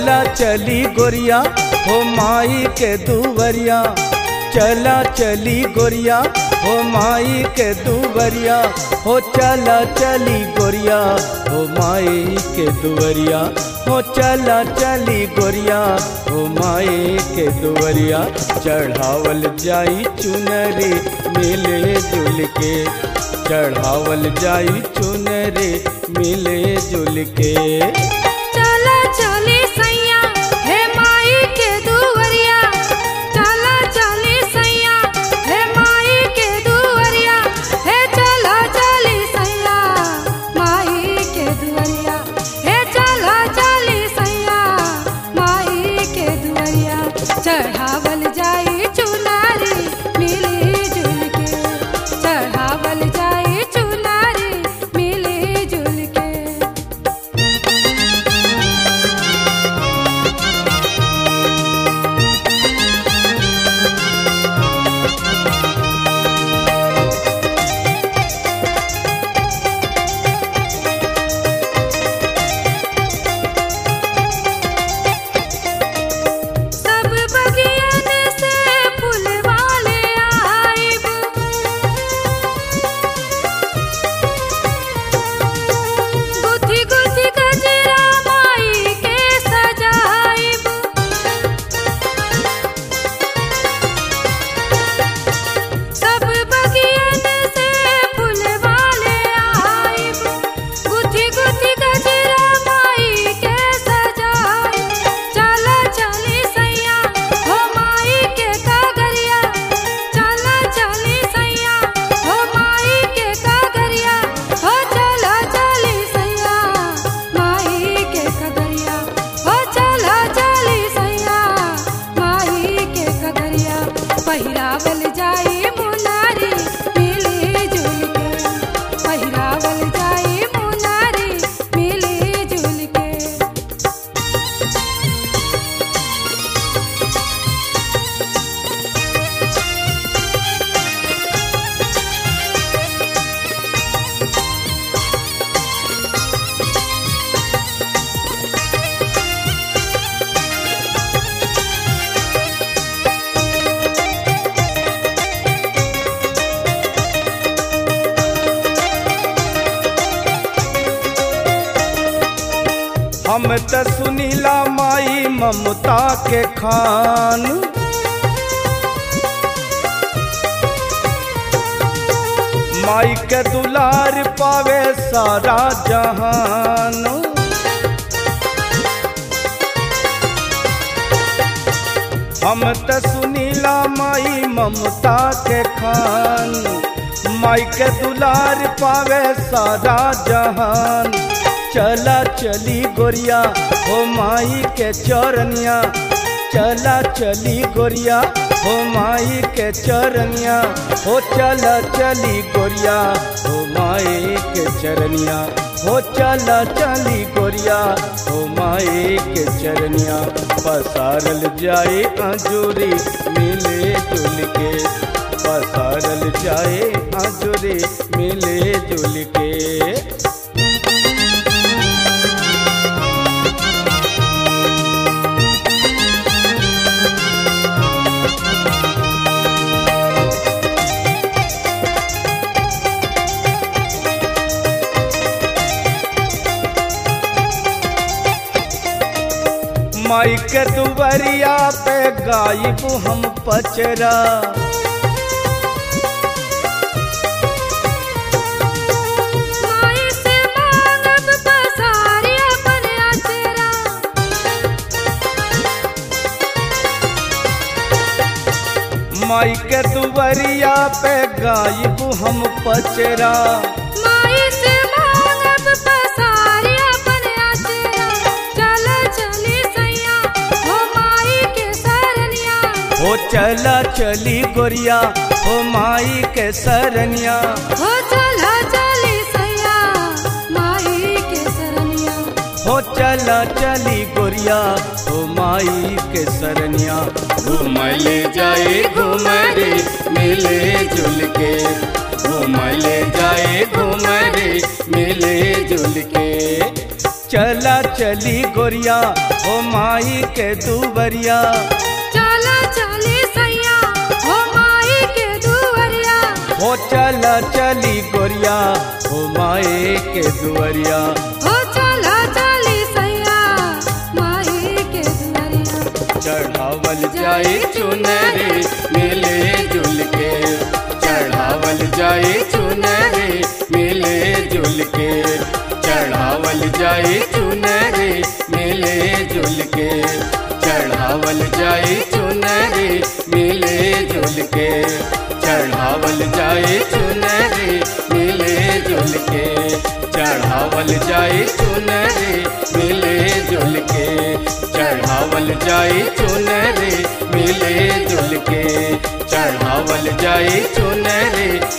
चला चली गोरिया हो माई के दुवरिया चला चली गोरिया हो माई के दुवरिया हो चला चली गोरिया हो माई के दुवरिया हो चला चली गोरिया हो माई के दुवरिया चढ़ावल जाई चुनरी मिले जुल के चढ़ावल जाई चुनरी मिले जुल के चला चली सैया हे माई के दुवरिया चला चली सैया हे माई के दुवरिया हे चला चली सैया माई के दुवरिया हे चला चली सैया माई के दुवरिया चढ़ावल जाई चुनारी मिली जुल के चढ़ावल जाई चुनारी मिली जुल के सब बगियन से फूलवाले आइब गुथी गुथी गजरा माई के सजाइब सब बगियन से फूलवाले आइब गुथी गुथी गजरा माई के सजाइब चला चली सैया हो माई के कागरिया चला चली सैया हो माई के कागरिया हो चला चली सैया माई के कागरिया हो चला चली सैया माई के कागरिया पहिरावल जाई मुनारी मिली जुल के पहिरावल जाई मुनारी मिली जुल के हम त सुनीला माई ममता के खान माई के दुलार पावे सारा जहान हम त सुनीला माई ममता के खान माई के दुलार पावे सारा जहान चला चली गोरिया हो माई के चरनिया चला चली गोरिया हो माई के चरनिया हो चला चली गोरिया हो माई के चरनिया हो चला चली गोरिया हो माई के चरनिया पसारल जाए आजूरी मिले जुल के पसारल जाए आजूरी मिले जुल के माई के दुबरिया पे गायब हम पचरा माई से मांगब पसारी अपन अचरा माई के दुबरिया पे गायब हम पचरा माई से मांगब पसारी अपन अचरा चल चली सैया हो माई के सरनिया हो चला चली गोरिया हो माई के सरनिया हो चला चली सैया माई के सरनिया हो चला चली गोरिया हो माई के सरनिया घूमले जाए घूमरे मिले जुल के घूमले जाए घूमरे मिले जुल के चला चली गोरिया हो माई के दुवरिया चला चली सैया हो माई के दुवरिया हो चला चली गोरिया हो माई के दुवरिया हो चला चली सैया माई के दुवरिया चढ़ावल जाए चुनरे मिले जुल के चढ़ावल जाए चुनरे मिले जुल के चढ़ावल जाए चुनरे मिले जुल के चढ़ावल जाए चुनरे मिले जुल के चढ़ावल जाए चुनरे मिले जुल के चढ़ावल जाए चुनरे मिले जुल के चढ़ावल जाए चुनरे मिले जुल के चढ़ावल जाए चुनरे